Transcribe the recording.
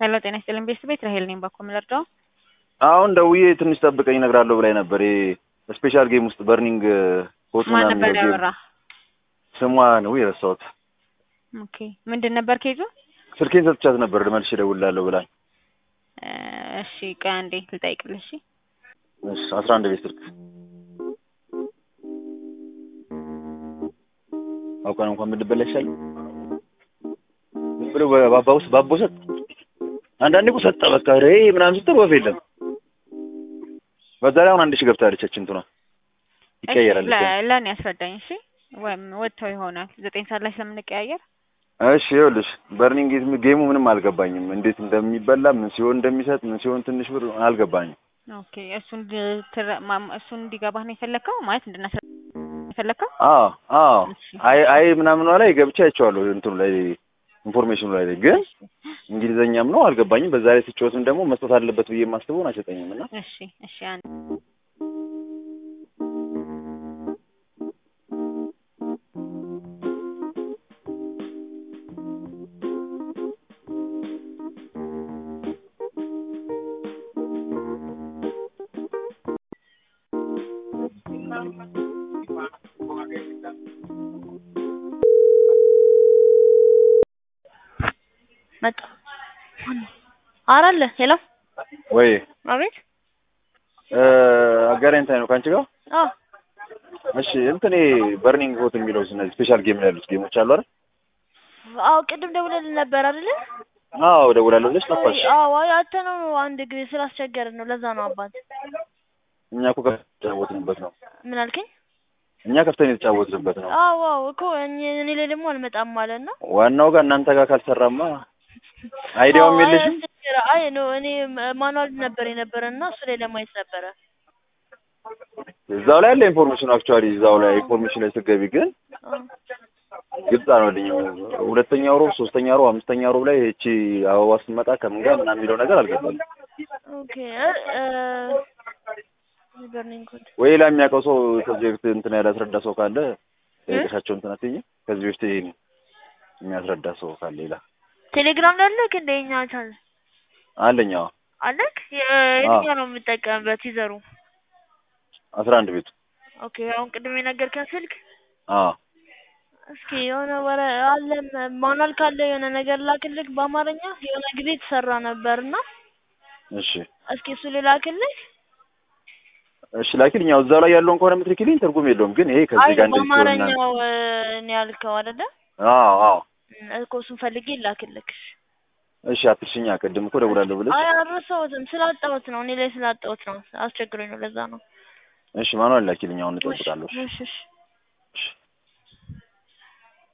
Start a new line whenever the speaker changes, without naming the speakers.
ሄሎ ጤና ይስጥልኝ ቤተሰብ ቤት ራሄል ነኝ። ባኮ ምለርዳው
አሁን ደውዬ ትንሽ ጠብቀኝ እነግራለሁ ብላኝ ነበር። ይሄ ስፔሻል ጌም ውስጥ በርኒንግ ሆት
ማን
ምናምን
ነበር
የሚለው ጌም
ያወራ?
ስሟ ነው የረሳሁት።
ኦኬ ምንድን ነበር ኬዙ?
ስልኬን ሰጥቻት ነበር መልሼ እደውልልሃለሁ ብላኝ።
እ እሺ ቆይ አንዴ ልጠይቅልሽ። እሺ
እሺ አስራ አንድ ቤት ስልክ አውቀን እንኳን ብንበላ ይሻል ብሎ ባባ ውስጥ ባቦ ሰጥ አንዳንዴ እኮ ሰጠ በቃ ሬ ምናምን ስትል ወፍ የለም። በዛ ላይ አሁን አንድ ሺህ ገብታለች እንትኗ ይቀየራል።
እሺ፣ ለ- ለእኔ ያስረዳኝ። እሺ ወይም ወጥተው ይሆናል ዘጠኝ ሰዓት ላይ ስለምንቀያየር
እሺ ይኸውልሽ በርኒንግ ጌሙ ምንም አልገባኝም። እንዴት እንደሚበላ ምን ሲሆን እንደሚሰጥ ምን ሲሆን ትንሽ ብር አልገባኝም።
ኦኬ እሱን እንድትረ- ማም- እሱን እንዲገባህ ነው የፈለግከው ማለት እንድናስረ የፈለግከው?
አዎ አዎ
እሺ።
አይ አይ ምናምኗ ላይ ገብቼ አይቼዋለሁ እንትኑ ላይ ኢንፎርሜሽኑ ላይ ግን እንግሊዘኛም ነው አልገባኝም። በዛ ላይ ስጫወትም ደግሞ መስጠት አለበት ብዬ የማስበውን አይሰጠኝም እና
እሺ እሺ አንድ
መጣ አራለ ሄሎ
ወይ
አቤት
አጋራኝታይ ነው ከአንቺ ጋር
አዎ
እሺ እንትኔ በርኒንግ ሆት የሚለው እነዚህ ስፔሻል ጌም ላይ ያሉት ጌሞች አሉ አይደል?
አዎ ቅድም ደውለልን ነበር አይደለ
አዎ እደውላለሁ ብለሽ ጠፋሽ።
አዎ አይ አተነው አንድ ጊዜ ስላስቸገርን ነው ለዛ ነው አባት
እኛ እኮ ከፍተን የተጫወትንበት ነው።
ምን አልከኝ
እኛ ከፍተን የተጫወትንበት ነው።
አዎ አዎ እኮ እኔ እኔ ላይ ደግሞ አልመጣም ማለት ነው
ዋናው ጋር እናንተ ጋር ካልሰራማ አይዲያውም
አዎ፣ አይ
የለሽም።
አስቸገረ አይ ነው እኔ ማኑዋል ነበር የነበረ እና እሱ ላይ ለማየት ነበረ
እዛው ላይ ያለ ኢንፎርሜሽን አክቹዋሊ እዛው ላይ ኢንፎርሜሽን ላይ ስትገቢ ግን
አዎ።
ግልጽ አልሆነልኝም። ሁለተኛው ሮብ፣ ሶስተኛ ሮብ፣ አምስተኛ ሮብ ላይ እቺ አበባ ስትመጣ ከምን ጋር ምናምን የሚለው ነገር አልገባኝም።
ኦኬ እ በርኒንግ ኮድ
ወይ ሌላ የሚያውቀው ሰው ከዚህ በፊት እንትን ያላስረዳ ሰው ካለ ጠይቀሻቸው እንትን አትይኝ። ከዚህ በፊት ይሄን የሚያስረዳ ሰው ካለ ሌላ
ቴሌግራም ላይ አለክ እንደ እኛ ቻል
አለኝ። አዎ
አለክ የትኛው ነው የምጠቀምበት ይዘሩ
አስራ አንድ ቤቱ
ኦኬ አሁን ቅድም የነገርከን ስልክ
አዎ
እስኪ የሆነ ወረ አለ ማኑዋል ካለ የሆነ ነገር ላክልክ በአማርኛ የሆነ ጊዜ የተሰራ ነበርና
እሺ
እስኪ እሱ ልላክልክ
እሺ ላኪልኝ። ያው እዛው ላይ ያለውን ከሆነ የምትልኪልኝ ትርጉም የለውም። ግን ይሄ
አይ
ከዚህ ጋር እንደዚህ ሲሆን ምናምን
በአማርኛው ነው ያልከው አይደለ
አዎ አዎ
እኮ እሱን ፈልጌ ላክልክ
እሺ አትርሽኛ። ቅድም እኮ ደውላለሁ ብለሽ
አይ አልረሳሁትም ስላጣሁት ነው እኔ ላይ ስላጣሁት ነው አስቸግሮኝ ነው ለዛ ነው
እሺ ማኑዋል ላኪልኝ። አሁን እጠብቃለሁ።
እሺ እሺ
እሺ